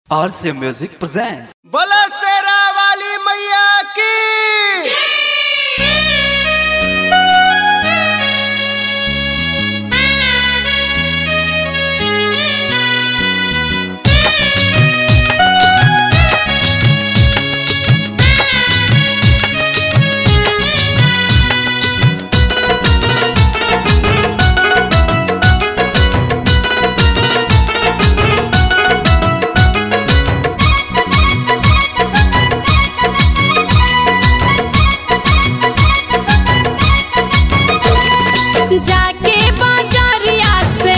RCA Music presents. बोलो शेरा वाली मैया की जाके बाजारिया से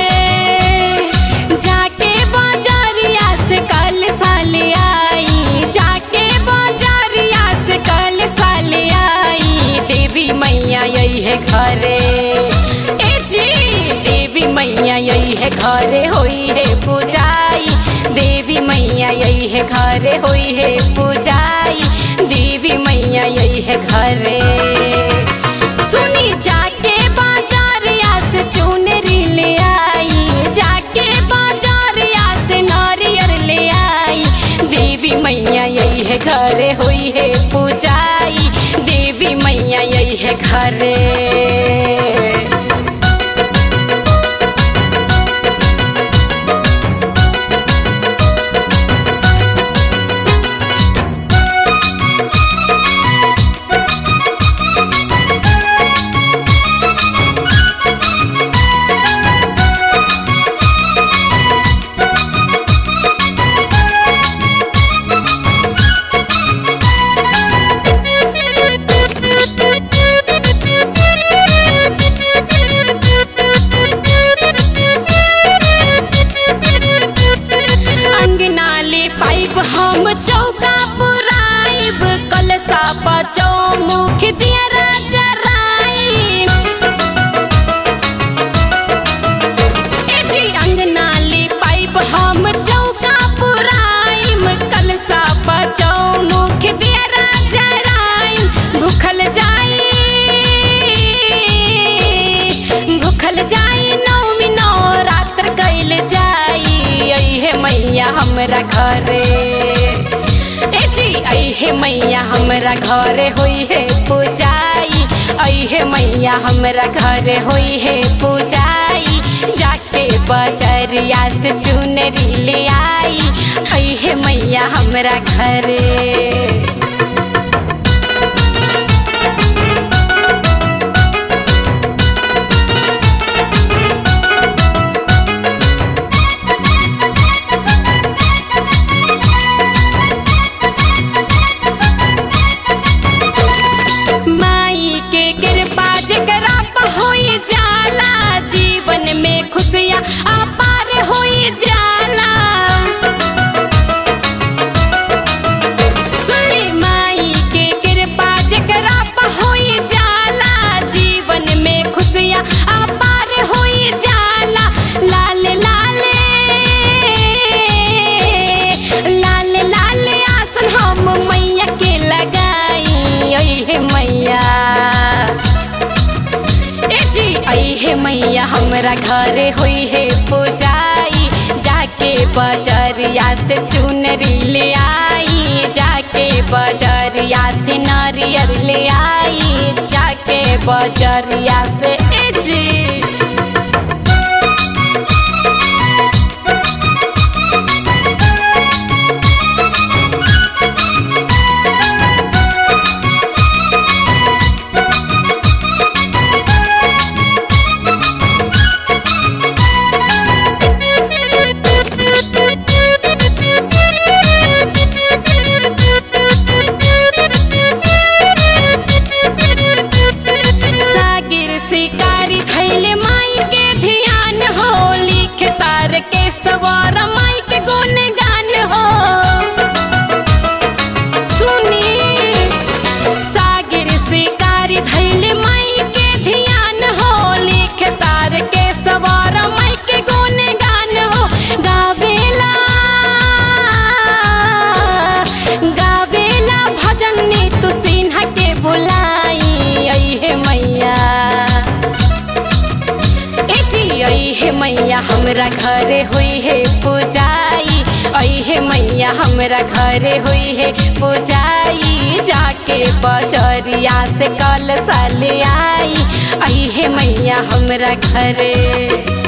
जाके बाजारिया से कल साल आई जाके बाजारिया से कल साल आई देवी मैया यही है घरे ए जी देवी मैया यही है घरे होई है पूजाई देवी मैया यही है घरे होई है पूजाई देवी मैया यही है घरे सुनी जाके बाजारिया से चुनरी ले आई जाके बाजारिया से नारियल ले आई देवी मैया यही है घरे हुई है पूजाई देवी मैया यही है घरे अंगनाले पाइप हम चौका पुराइब कलसा बचौ मुख दिया राजा राइब ए जी अंगनाले पाइप हम चौका पुराइब कलसा बचौ मुख दिया राजा राइब भूखल जाई भूखल जाई नौमी नौ रात्र कैल जाई आई है मैया हमरा घरे ए जी आई है मैया हमरा घरे होई है पूजाई आई है मैया हमरा घरे होई है पूजाई जाके बजरिया से चुनरी ले आई आई है मैया हमरा घरे माई के कृपा जकरा पर होई जाला जीवन में खुशियाँ अपार होई जाला सुनी माई के कृपा जकरा पर होई जाला जीवन में खुशियाँ अपार होई जाला लाल लाल लाल लाल आसन हम मैया के लगाई आई हे मैया ए जी आई हे मैया हमरा घरे हुई है पूजाई जाके बजरिया से चुनरी ले आई जाके बजरिया से नारियल ले आई जाके बजरिया से ए जी सागिर शिकारी खैले हमरा घरे हुई है पूजाई जाके बजरिया से कल साले आई आई है मैया हमरा घरे